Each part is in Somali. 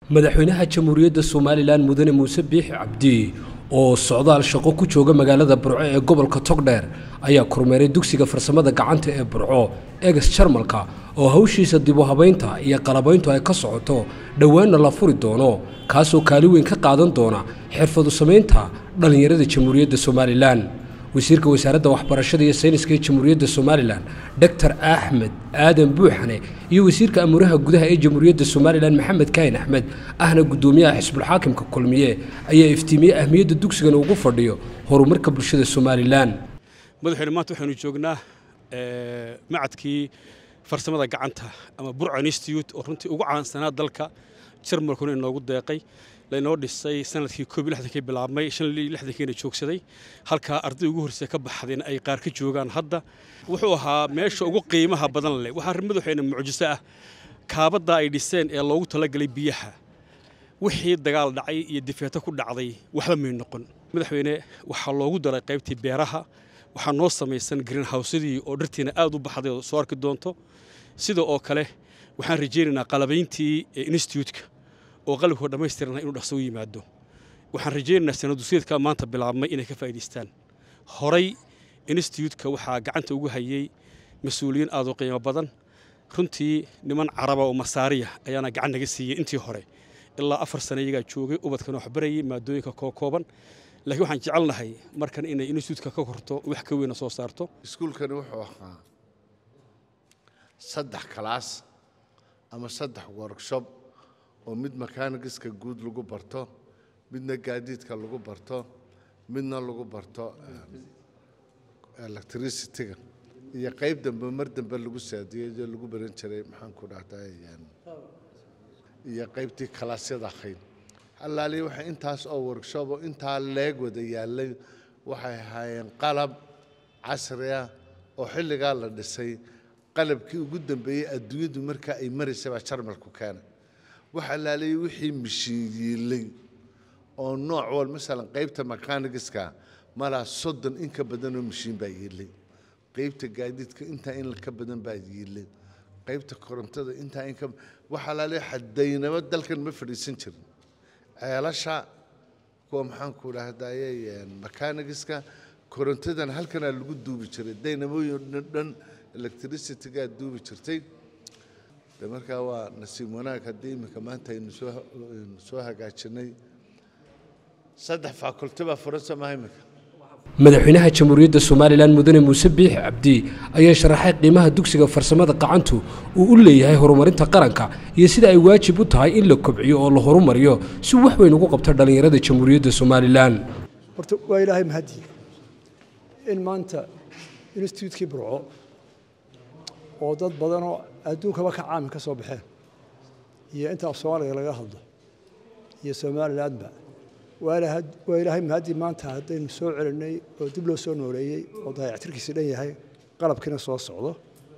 madaxweynaha jamhuuriyadda somalilan mudane muuse biixi cabdi oo socdaal shaqo ku jooga magaalada burco ee gobolka togdheer ayaa kormeeray dugsiga farsamada gacanta ee burco eges jarmalka oo hawshiisa dibu habaynta iyo qalabayntu ay ka socoto dhowaanna la furi doono kaasoo kaali weyn ka qaadan doona xirfadu samaynta dhallinyarada jamhuuriyadda somalilan wasiirka wasaaradda waxbarashada iyo sayniska ee jamhuuriyadda somalilan doctor axmed aadan buuxane iyo wasiirka amuuraha gudaha ee jamhuuriyadda somalilan maxamed kaahin axmed ahna guddoomiyaha xisbulxaakimka kulmiye ayaa iftiimiyey ahmiyadda dugsigan ugu fadhiyo horumarka bulshada somalilan madaxweyne maanta waxaynu joognaa macadkii farsamada gacanta ama burca institute oo runtii ugu caansanaa dalka jarmalkuna inoogu deeqay laynoo dhisay sanadkii koob iyo lixdankii bilaabmay shan iyo lixdankiina joogsaday halkaa arday ugu horreysay ka baxdeen ay qaar ka joogaan hadda wuxuu ahaa meesha ugu qiimaha badan leh waxaa madaxweyne mucjiso ah kaabadda ay dhiseen ee loogu talagalay biyaha wixii dagaal dhacay iyo difeeto ku dhacday waxba may noqon madaxweyne waxaa loogu daray qaybtii beeraha waxaa noo samaysan greenhousadii oo dhartiina aad u baxday oo soo arki doonto sida oo kale waxaan rajaynaynaa qalabayntii instituutka oo qalabkoo dhammaystirana inuu dhaqso u yimaado waxaan rajaynaynaa sanaduseedka maanta bilaabmay inay ka faa'idaystaan horay instituutka waxaa gacanta ugu hayay mas-uuliyiin aad u qiimo badan runtii niman caraba oo masaariya ayaana gacan naga siiyey intii hore ilaa afar sane iyagaa joogay ubadkana wax barayay maadooyinka kookooban laakiin waxaan jecelnahay markan inay instituutka ka korto wax ka weyna soo saarto iskuulkani wuxuu ahaa saddex kalaas ama saddex workshop oo mid mechanigiska guud lagu barto midna gaadiidka lagu barto midna lagu barto electricityga iyo qayb dambe mar dambe lagu saadiyey lagu baran jiray maxaan ku dhahday iyo qaybtii kalaasyada ahayd halaali waxa intaas oo workshop oo intaa leeg wada yaalay waxay ahaayeen qalab casri ah oo xilligaa la dhisay qalabkii ugu dambeeyey adduunyadu markaa ay maraysay baa jarmalku keenay waxaa laaliyay wixii mishiin yiilay oo nooc wal masalan qaybta mechanigiska malaa soddon in ka badanoo mishiin baa yiilay qaybta gaadiidka intaa in ka badan baa yiilay qaybta korontada intaa in ka waxaa laaliyay xadaynaba dalkan ma fadhiisan jirin ceelasha kuwa maxaan ku dhahdaye mechanigiska korontadan halkanaa lagu duubi jiray daynamooyin dhan electricitygaa duubi jirtay de markaa waa nasiib wanaag haddii iminka maanta aynu soo hagaajinay saddex faculty baa furan somaha iminka madaxweynaha jamhuuriyadda somalilan mudane muuse biixi cabdi ayaa sharaxay qiimaha dugsiga farsamada qacantu uu u leeyahay horumarinta qaranka iyo sida ay waajib u tahay in la kobciyo oo la horumariyo si wax weyn ugu qabta dhallinyarada jamhuuriyadda somalilan horta waa ilaahay mahadii in maanta instituutkii burco oo dad badanoo adduunkaba ka caamin ka soo baxeen iyo inta af soomaaliga laga hadlo iyo somalilandba waa ilaahay mahaddii maanta haddaynu soo celinay oo dib loo soo nooleeyey oo daayactirkiisi dhan yahay qalabkiina soo socdo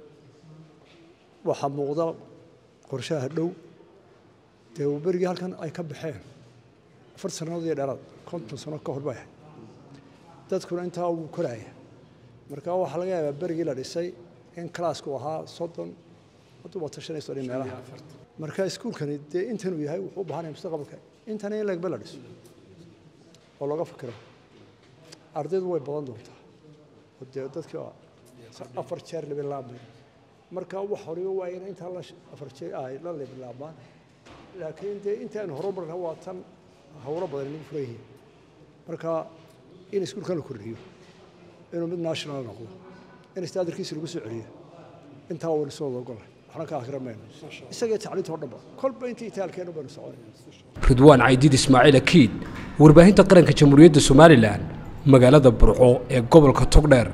waxaa muuqda qorshaha dhow dee berigii halkan ay ka baxeen afar sannadood iyo dheeraad konton sano ka hor bay ahayd dadkuna intaa ugu koraaya marka waxaa laga yaabaa berigii la dhisay in kalaasku ahaa soddon hadduu wato shan iyo soddon meelaha marka iskuulkani dee intanuu yahay wuxuu u baahanaya mustaqbalka intana in lagba la dhiso oo looga fikiro ardaydu way badan doontaa oo dee dadkii afar jeer labilaabmay marka wax horiba waa in intaa la afar jeer ay la labilaabmaan laakiin dee intaanu horumarna waa tan hawlo badan inagu furan yihiin marka in iskuulkan la kordhiyo inuu mid national noqdo in istaadarkiisa lagu soo celiyo intaa waynu soo wada ogolahay waxna ka akhira mayno isagii tacliinta oo dhanba kolba intii itaalkeenu baynu soconay ridwaan caydiid ismaaciil akiid warbaahinta qaranka jamhuuriyadda somalilan magaalada burco ee gobolka togdheer